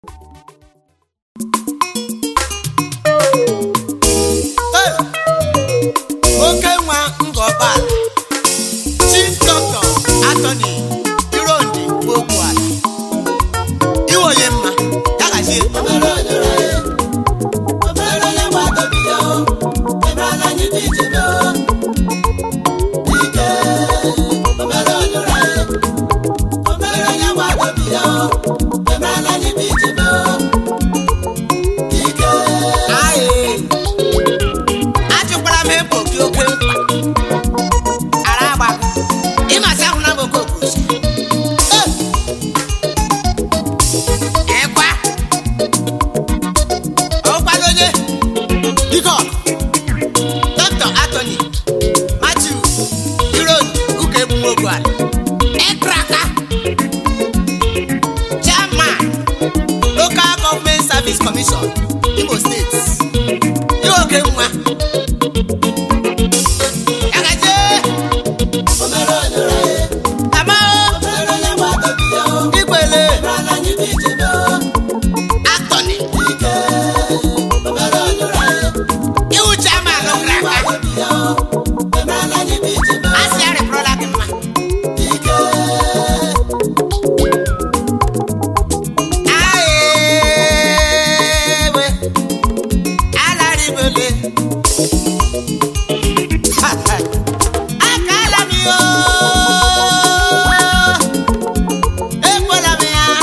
oke nwa ngọbala chief doctor attorney irondi ogbuala iwonye mma ya gazie Aye. ajụkwara m ebo gị oke mkpa ara agba ịmasị ahụ na mgbe okosi ịkwa ọkwado onye biko dọkịta atoni matiu iron ụka egbumogbu ala ịkraka chairman local government service commission imo steeti ihe oke nwa Agaje! Amao! Igbele! Atọni! Iwu chairman ụkara aka. Asị arịpụrụla gị mma. Ayewe! Alarịbele! Akala m yo! Ekwela m ya!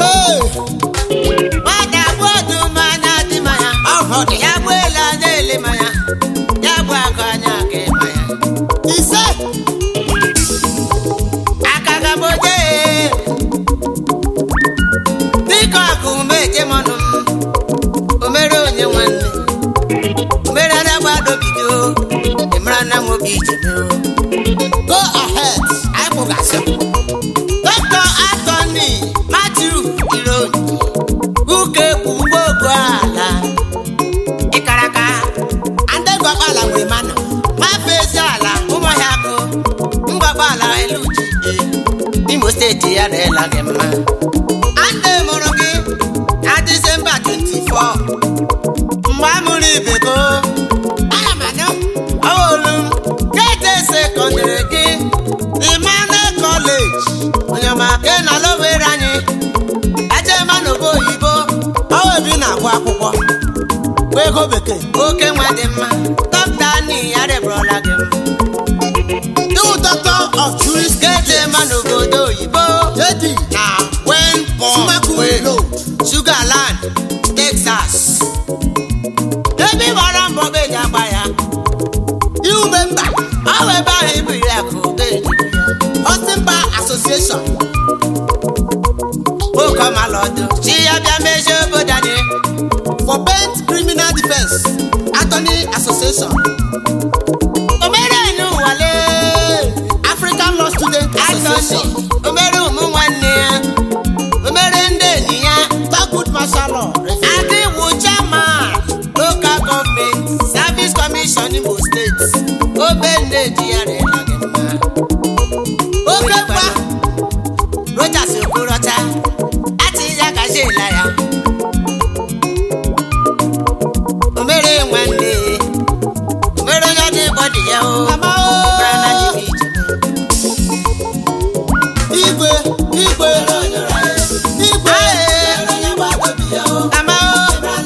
Nwata bụ ọdụm anya dị ma ya. Ya bụ ele anya ele ma ya. Ya bụ akụ anya aka ịma ya. Ise! Akaga m oje! Dịka ọkụ meje m ọnụ m. O mere onye nwanne. O mere ada gbado bido. Ị mara na m obi ije mee o. Go ahead, anyị kpụgasị. Dr. Anthony Matthew Ironi, Uke bụ mgbogbo ala. Ịkaraka, ndị ngwakpala nwere mana. Mafe ezi ala, ụmụọhịa akụ. Ngwakpala elu ji e. Imo steeti ya na-ela gị mma. Ande mụrụ gị na Disemba 24. Mgbe a mụrụ ibego. Ana m anụ. Ọwụlụ m geeti sekọndịrị gị Emmanuel College onyemaka na lowere anyị ejema n'obo oyibo ọwa ebi na-agụ akwụkwọ bụ ego bekee oke nwa dị mma dọkịta ni ya rịbụrụla gị mma Du doctor of juris geeti ema n'obodo oyibo jedi na wenpọ Sugarland Texas ebe ị gbara mbọ bụ eji agba ya iwube mba ọ bụ ebe ahụ ibu iri akụ Austin Bar Association okomalọdụ chi ya bịa mezie obodo anyị for bent criminal defense attorney association omere n'ụwale African Law Student Association omere ụmụ nwanne ya omere ndị enyi ya Tagut Martial Law adịwu chairman local government service commission Imo State obe nne ji ya rịla gị mma oke mkpa Rochas Okorocha ati ya gazie ela ya omere nwanne omere onye dị bọdị ya o mara na anyị bụ ije igwe igwe igwe ama o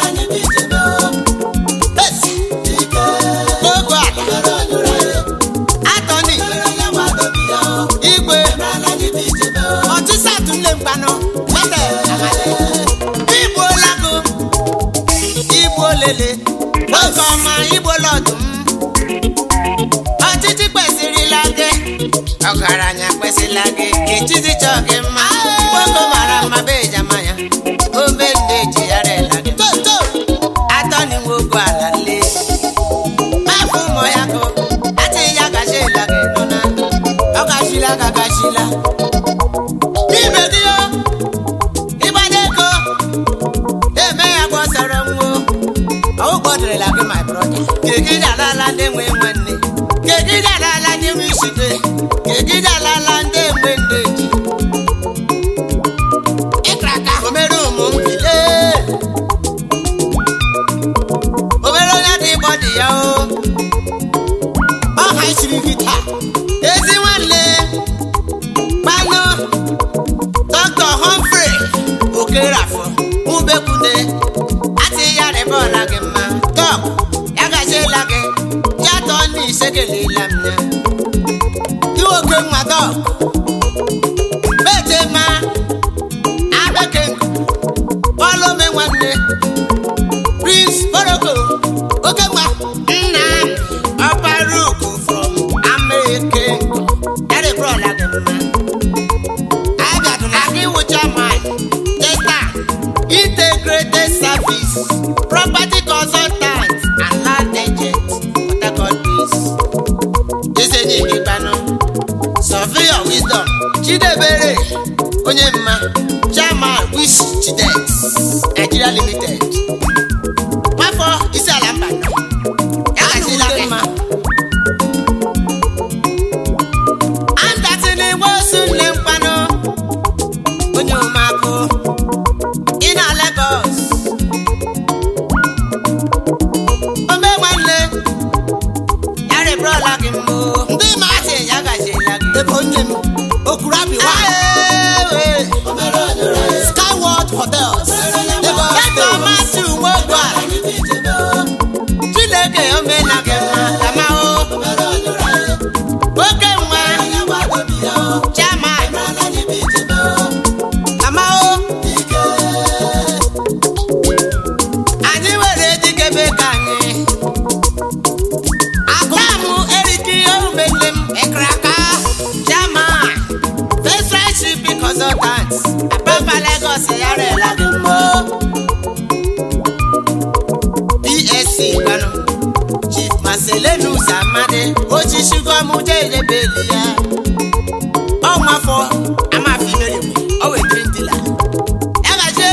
Esi. Gogo ala atọni igwe ọchịsa tụle mgbanụ lete igbo lago igbo lele oge ọma igbo lọdụm ọchịchị kwesịrịla gị ọgaranya kwesịla gị ka echizi chọọ gị mma nwoke mara mma be ejama ya obe nne ji ya rela gị atọni nwoke ala nle mafụ ụmụ ya gụ ati ya gachila gị nọ na ọ gachila ka gachila ibe gị o ịgbanye ego eme ya gbọsara nwo ọwụ gbọdịrịla gị my brother kegide alala ndị nwe nwanne kegide alala ndị nwe isite kegide alala ndị nwe ndị ji ịkra ka omere ụmụ mbile ubekwune ati ya rịba ọla gị mma tọk ya gaziela gị ya tọọ ndị ise kelela m ya iwe oke nwa tọk mete ma abeke ọlụme nwanne prince boroko oke nwa nna ọparuku from amerika ya rịba ọla gị mma Akiwucha man, Jesta, integrated service, property consultant, and land agent, Port Harcourt base. Jese ní ìgbìpanu, surveyor wisdom, Chidebere, onye mma, chairman wish chidex, Nigeria limited. Nwafọ isi ala mba nọ, ya gazila gị mma. Andatị n'igwe osu nne mkpanụ. onye ụmụakụ ị na Lagos ome nwanne ya rịbụrụla gị mbụ ndị ma asị ya gaziela gị ebe onye m okuru abịwa Skyward Hotels ebe ọmasị uwe ogbu ala Chineke omena gị mma kama o oke nwa chairman Amao. Anyị were dikebe ka anyị. Akpamụ eriki omele m ekraka. Jama. Federal shipping consultant. Apapa Lagos yarela gị mbọ. PSC gbanụ. Chief Marcelinus Amadi. Ochichigo ọmụje edebeli ya. Ọnwafọ amafi mere mgbe. Ọ wee drink dealer. Ya gaje.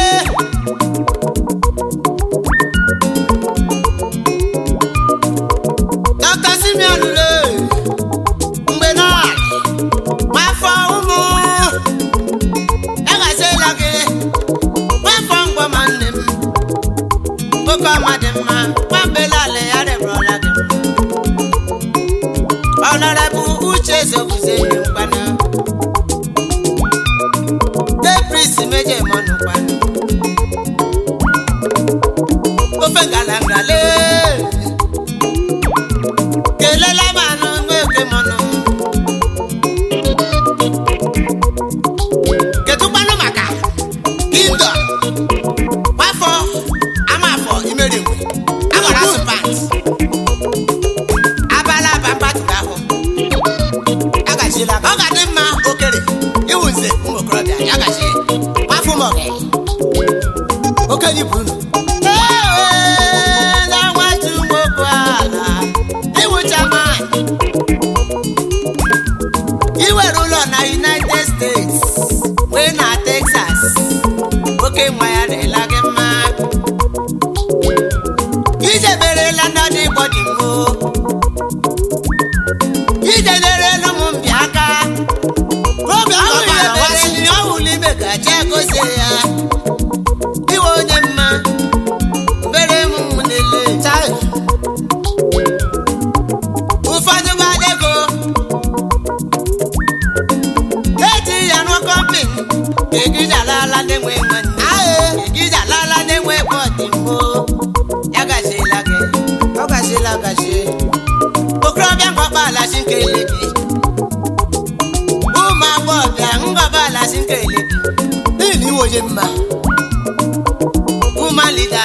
Dr. Simeon le mgbe náà nwafọ ụmụ ya gaziela gị nwafọ mgbọ ma nne m nwoke ọma dị mma nwambelale ya rịbụrụla gị ọnọrọbụ uche zoguze ihe mgbana depris meje mọnụ kwanụ ofe ngalangale kelela manụ nweke mọnụ kedụkwanụ maka kindo nwafọ amafọ imerigwe agbara asụpant abala aba mgbatụrụ ahụ agachila ọ ga-adị mma okere iwu nze ụmụ okorobịa ya gachi nwafọ m ọga okenye bụ unu na nwatu nwoke ala iwụcha mmanya iwere ụlọ na united states wee na texas oke nwa ya dịla gị mma ijeberela ndị igbo dị mmo ijenerela ụmụ mbịa aka ọwụla ime gaji gozie ya iwe onye mma mbere m nele ụfọdụ gbara ego eji ya rụọ kọmpin egijalala na-enwe nwanne egijalala na-enwe bọdịmbo ya gaziela gị ọ gaziela gazi okorobịa mgbakpa alazi nke elebi ụmụ agbọghọbịa ngọba alazi nke elebi n'ihi na iwe onye mma woman leader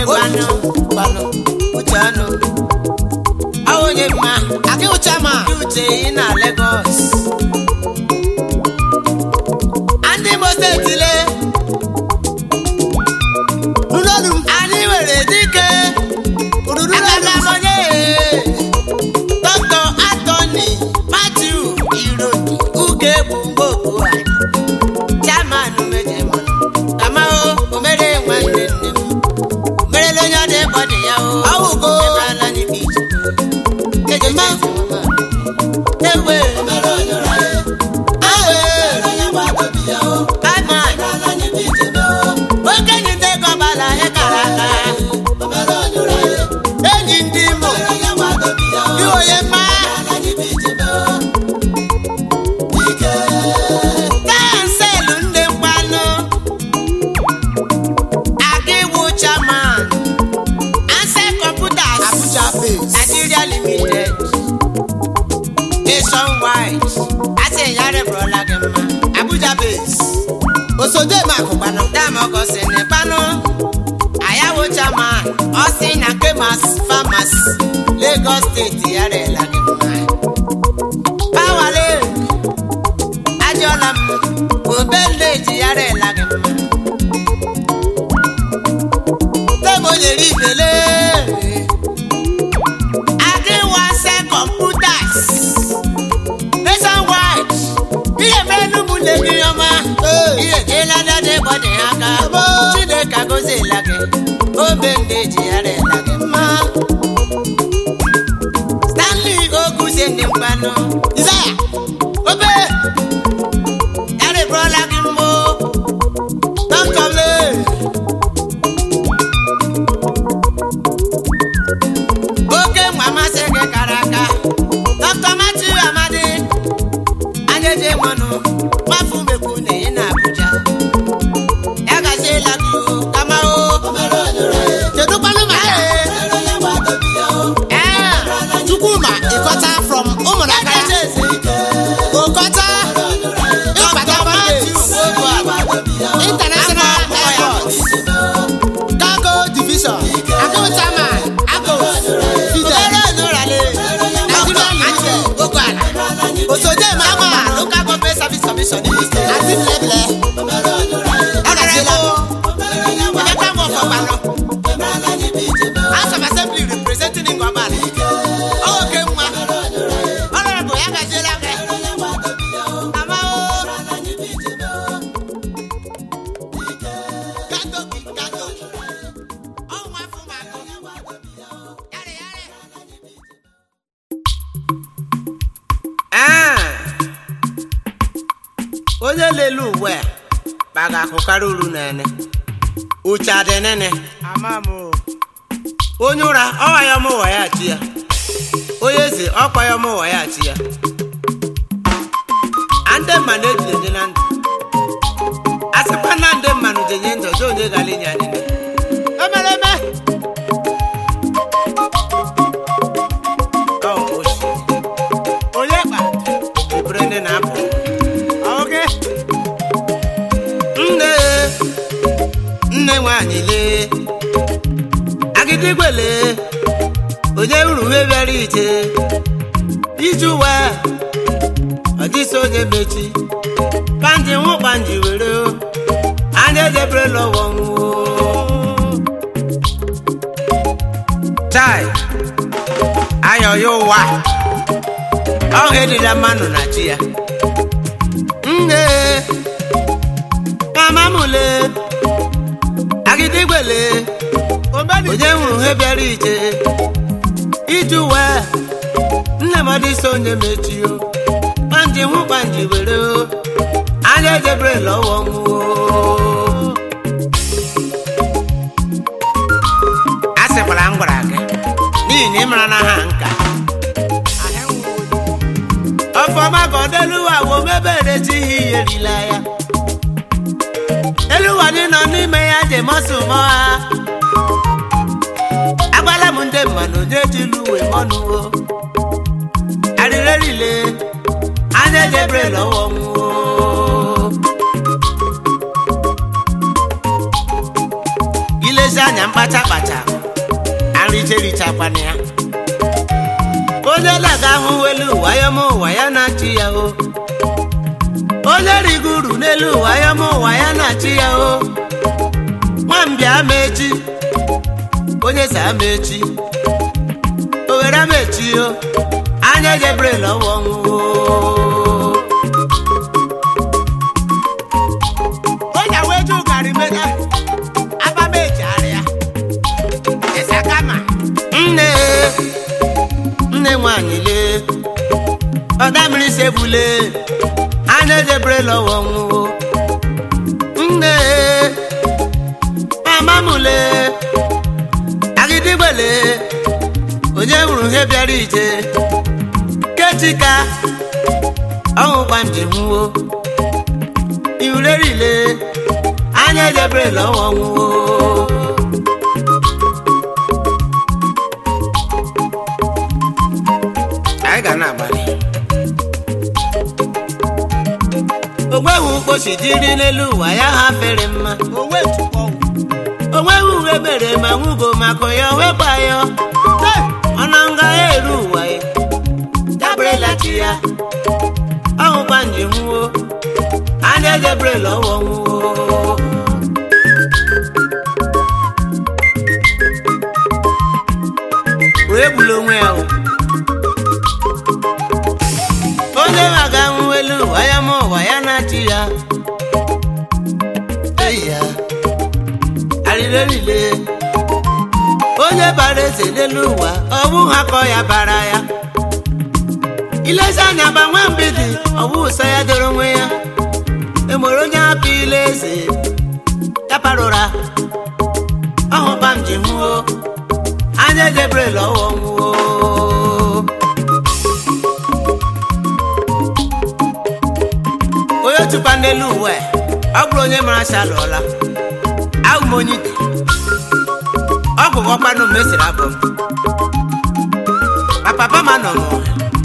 gbanụ gbanụ uche ọnụ ọ onye mma Akị ụcha ma. ndị uche ị na Lagos ndị Imo steeti le Nụnọnụ m. anyị nwere dike Ududu agaga n'ọnụ m. onye dọkịta Anthony Matthew Irodi uke bụ mgboku anyị chairman mejemọ kamahụ omere nwanne nne m merela onye ọ dị ịkpọ dị ya o Awụgo. emerela n'ibe ije ejema ewe okenye ndị ego ọbala ihe kara aka enyi ndị imo dị onye mma kanselu ndị mkpanụ aga iwu chairman anse computers Abuja base. Nigeria limited nationwide asị ịnyarị bụrụla gị mma Abuja base Osode ma akụkpanụ. dam ọgọsị na ịkpanụ ayawo chairman ọsị na kemas farmers Lagos steeti yarịla gị mma pawale ajọla m obeleji yarịla gị mma tebụ nyere ibele adịwase computers nationwide ihe mere n'ụmụnne gị ọma ihe jeela dị gbọdị aka chineke agọziela gị obe ndị ji yarịla gị mma stanley oguzie ndị mkpanụ Isaya. obe yarịbụrụla gị mbụ dọkịta lee oke nwa masị gị kara aka dọkịta Matthew Amadi anya eji mmanụ nwafu mekwu na ị na Abuja ya gaziela gị o kama o Kedu kwanụ ma ee Chukwuma ịkọta from ụmụnaka ya. Okọta. Ịkpata Matthew base. International Airport. Cargo Division. Akị ụcha ma. Agos. Fidel. obere nụrale Nigeria Limited. Ogwala Osode ma ama akụkpanụ. local government service commission Imo State Azim Leble. Honorable Emeka Nwofọkwanụ House of Assembly representing Ngwabali oke nwa Honorable ya gaziela gị ama o Kato gị, kato. ọnwa fụmakụ yarị yarị onye lele uwe a kpaga akụkarị uru nene uche adị nene onye ụra ọwa ya mụwa ya chi ya onye eze ọkwa ya mụwa ya chi ya ande mmanụ ejide na ndụ a sịkwa na ndị mmanụ jenye ndụ ọjọọ onye gara inye anyị ndụ. emereme Ọ oshi. onye kpa ebere ndị na-apụ oge nne nne nwanyị lee agịdịgwe lee onye uru uwe bịara ije iji uwe ọ dịsị onye mechi panji nwụ panji were o. anya edebere lọwọ nwụọ chai ayọ ya ụwa ọhụ edila mmanụ na chi ya nne mama mụle agịdịgbele onye hụrụ ihe bịara ije iji uwe nne m ọdịsị onye mechio kpanji nwụ kpanji were o. anya edebere lọwọ nwụọ a sịkwara m gwara gị n'ihi na ị mara na ha nka ọfọma ka ọ deluwa wo mebere chi ihe iyerila ya eluwa dị nọ n'ime ya je mọsụ mọ ha agbala m ndị mmanụ je jilu uwe mọnụwo arịrerile anya jebre lọwọ nwụọ ilezi anya mkpa kpacha kpacha arịcha erichakwana ya onye laga ahụ elu ụwa ya ma ụwa ya na-achị ya o onye rigoro n'elu ụwa ya ma ụwa ya na-achị ya o nwambịa ama echi onye sa ama echi owere ama echi o anya jebrel ọwa ọnwụ onye wee ju garị mega abameji arịa ịsakama nne nne nwanyị lee ọdamiri sebule anya jebrel ọwa ọnwụ nne mama m lee agịdịgbele onye hụrụ ihe bịara ije kechika ọnwụkwa m ji nwuo ihurerile anya jebrel ọwa ọnwụwo anyị ga na-agbalị onweghị mkpochi dịrị n'elu ụwa ya ha fere mma onweghị uwe mere ma nwugo maka ya wekwa ya ọnụ nga eru ụwa ya dabrela chi ya ọhụkwa nji nwuo anya jebrel ọwọ nwuo wee gbula onwe ya o. onye maga nwụ elu ụwa ya ma ụwa ya na-achị ya eyi ya arịrịrịle onye bara eze n'elu ụwa ọ bụ ha kọ ya bara ya ilezi anya gbanwe mgbidi ọ bụ ụsọ ya doro onwe ya emere onye hapụ ile eze ya parụra ọhụba m ji nwuo anya jebrel ọwọ nwuo onye tụkwa n'elu uwe ọ bụrụ onye mara shalụọla ahụ m onye ite ọ bụ ọkpanụ m esiri abụ m ma papa ma nọ n'ụwa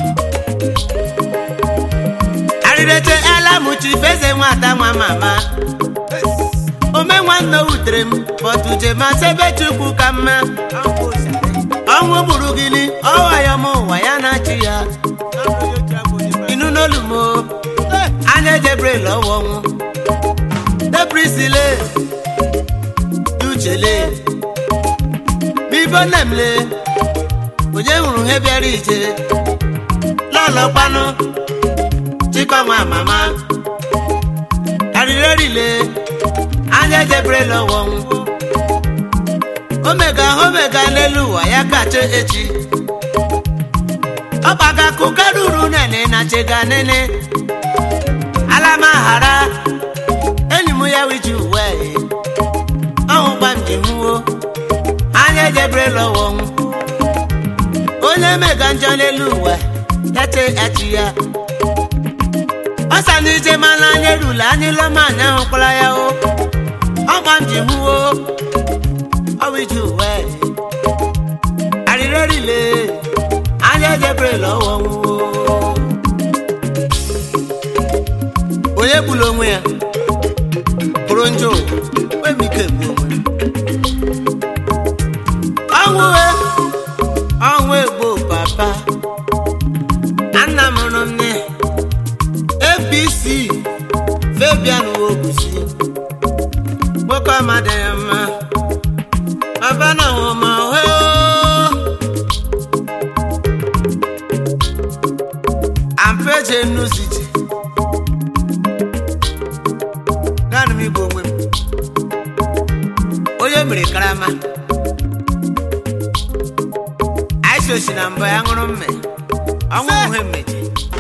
arịrịche ala m chi feze nwata nwa mama ome nwanne wutere m bọtuje ma sebe chukwu ka mma ọnwụ gburu gịnị ọwa ya ma ụwa ya na-achị ya inu n'olu m o, anya jebrel ọwa ọnwụ debrisile uchele bibo nemle onye hụrụ ihe bịara ije lọlọkpanụ chikọnwa mama arịrịrịle anya jebrel ọwa ọnwụ omega omega n'elu ụwa ya kacha echi ọkpaga kụka ruru nene na chega nene alamahara enyi m ya wiji uwe ọhụkwa m ji nwuo anya jebrel ọwa ọnwụ onye mega njọ n'elu ụwa ya che echi ya ọsa n'ije mana anya erula anyị lọma anya hụkwara ya o ọgba m ji nwuo ọwiji uwe arịrịrịle anya jebrel ọwa ọnwụ onye gburu onwe ya bụrụ njọ ụwa nwee m ike egbu onwe m. ọnwụ e ọnwụ egbo papa nna m nụ nne apc fabian wogusi nwoke amadị ya mma baba na nwụma ohe ampeje nnuziji naanị m igbu onwe m onye mere karama anyị osi na mbụ ya ṅụrụ mme ọnwụ uhe mmeje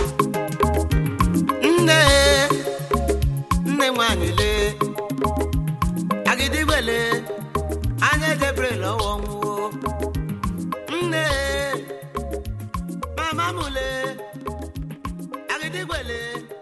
nne nne nwanyị lee agịdịgbele anya jebrel ọwa ọnwụwo nne mama m lee agịdịgbele